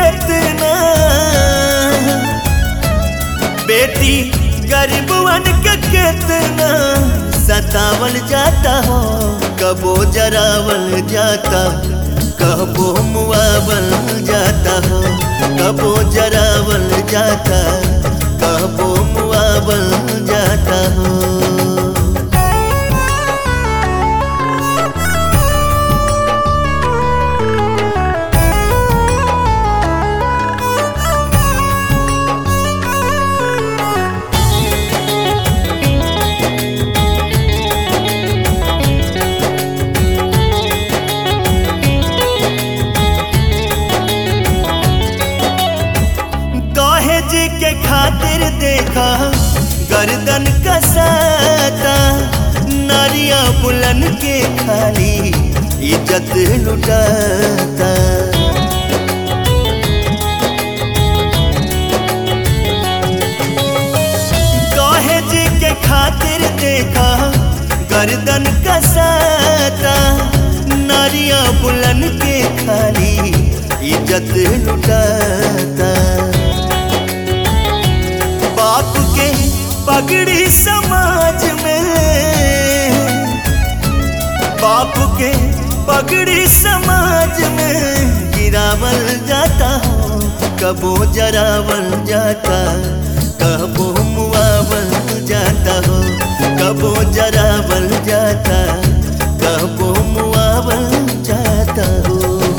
कितना बेटी गरीबवन के कितना सतावल जाता हो कबो जरावल जाता कबो मुआवल जाता हो कबो जरावल जाता कबो मुआवल जाता हो दहेज के खातिर देखा गर्दन कसाता नारिया बुलन के खाली इज्जत लुटाता दहेज के खातिर देखा गर्दन कसाता नारिया बुलन के खाली इज्जत लुटाता बाप के पगड़ी समाज में बाप के पगड़ी समाज में गिरावल जाता हो कबो जरावल जाता कबो मुआवल जाता हो कबो जरावल जाता कबो मुआवल जाता हो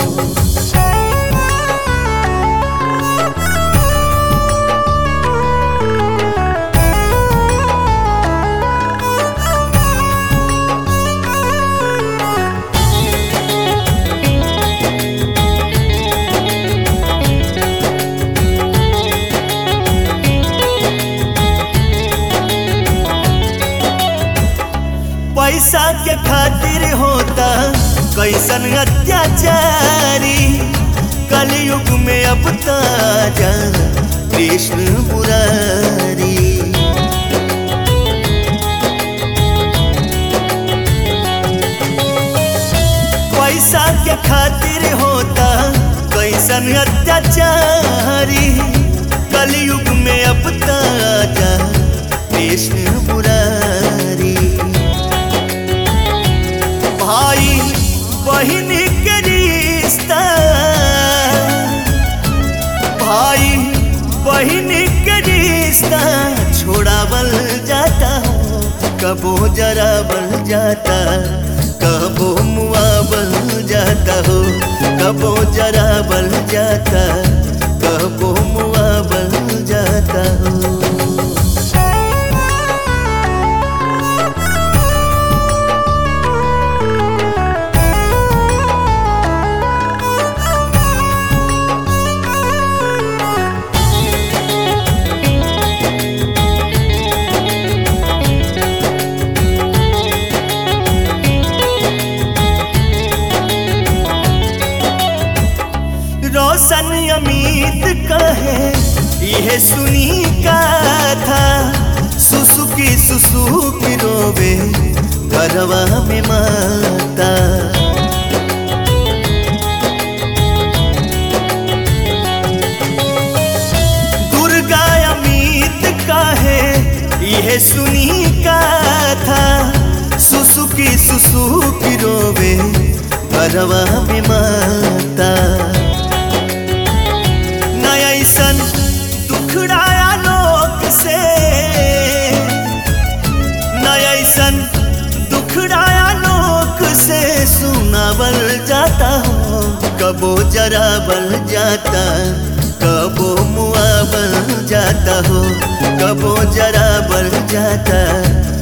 पैसा के खातिर होता कैसन अत्याचारी कलयुग में अब ताजा कृष्ण मुरारी पैसा के खातिर होता कैसन अत्याचारी कलयुग में अब ताजा कृष्ण मुरारी भाई बहन के रिश्ता भाई बहन के रिश्ता छोड़ावल जाता हो कबो जरावल जाता कबो मुआवल जाता हो कबो जरावल जाता कबो मुआवल जाता हो रोशन अमित कहे यह सुनी का था सुसुकी सुसुकी रोवे घरवा में माता दुर्गा अमित कहे यह सुनी का था सुसुकी सुसुकी रोवे घरवा में माता नयसन दुखड़ाया लोक से नयसन दुखड़ाया लोक से सुनावल जाता हो कबो जरावल जाता कबो मुआवल जाता हो कबो जरावल जाता